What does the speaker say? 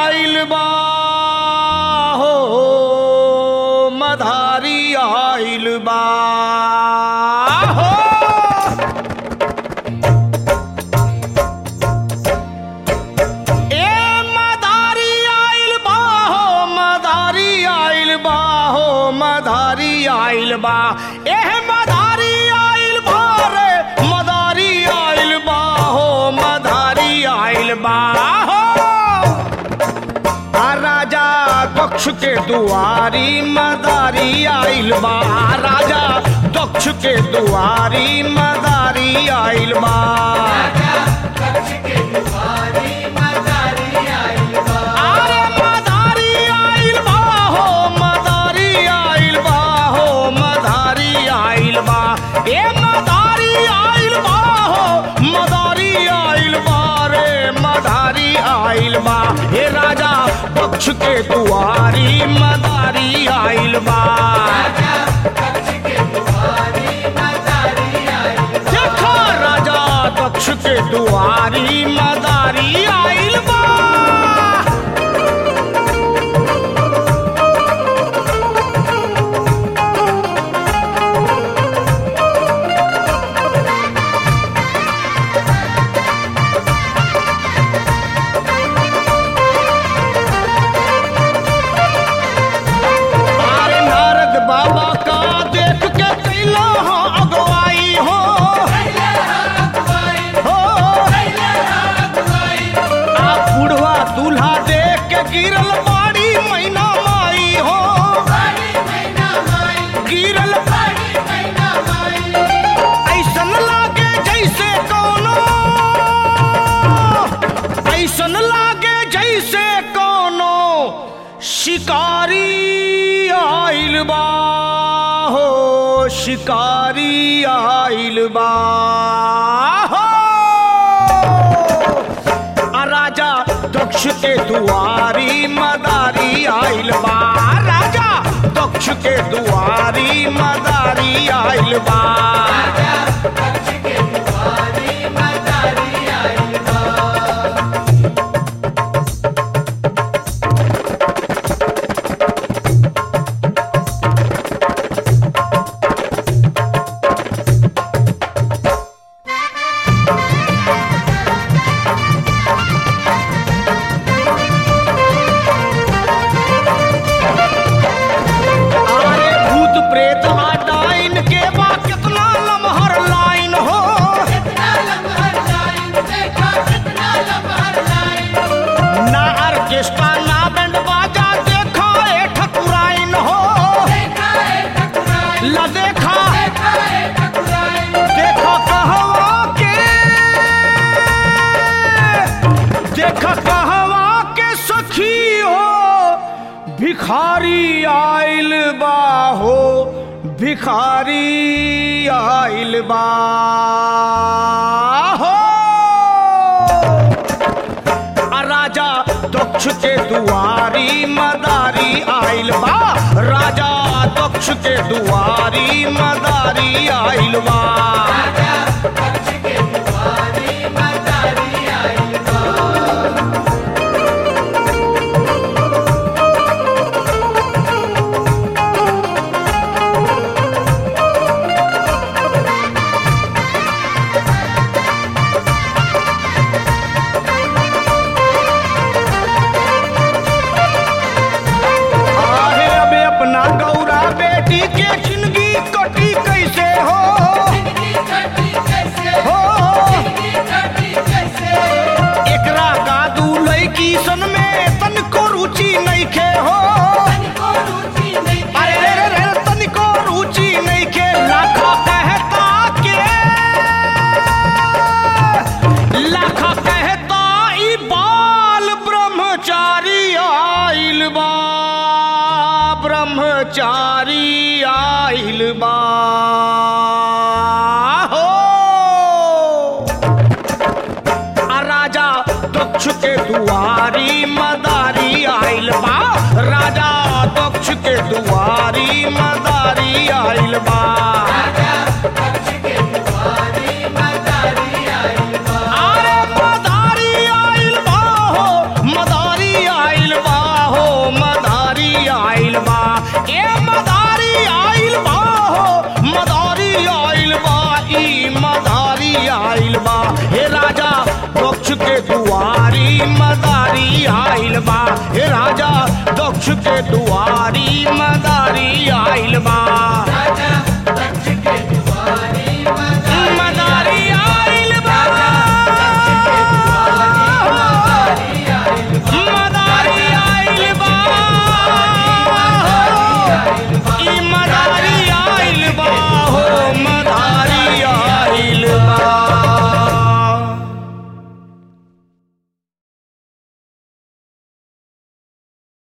आइल बा हो मधारी आइल बा हो ए मदारी आइल बा हो मदारी आइल बा हो मदारी आइल बा एह मदारी आइल बा रे मदारी आइल बा हो मदारी आइल बा हो आ राजा दक्ष के दुआरी मदारी आइल बा राजा दक्ष के दुआरी मदारी आइल बा अरे मदारी आइल बा हो मदारी आइल बा हो मदारी आइल बा ए मदारी आइल बा हो मदारी आइल बा रे मदारी आइल बा हे राजा पक्ष के दुआरी मदारी आइल बा देखो राजा दक्ष के दुआरी मदारी आइल बा अरे नारद बाबा का देख के कैला हो अगवाई हो हो आ बुढ़वा दूल्हा देख के गिरल बाड़ी मैना माई हो गिरल ऐसन लागे जैसे कोनो ऐसन लागे जैसे कोनो शिकारी आइल बा हो शिकारी आइल बा हो आ राजा दक्ष के दुआरी मदारी आइल बा राजा दक्ष के दुआरी मदारी आइल बा अरे भूत प्रेत आ डाइन के बा कितना लमहर लाइन हो ना ऑर्केस्ट्रा ना बैंड बाजा देखा ए ठकुराइन हो ला देखा देखा कहवा के देखा कहवा के सखी हो भिखारी आइल बा हो भिखारी आइल बा हो आ राजा दक्ष के दुआरी मदारी आइल बा राजा दक्ष के दुआरी मदारी आइल बा आहे अबे अपना गौरा बेटी के जिंदगी कटी कैसे हो मदारी आइल बा हे राजा दक्ष के दुआरी मदारी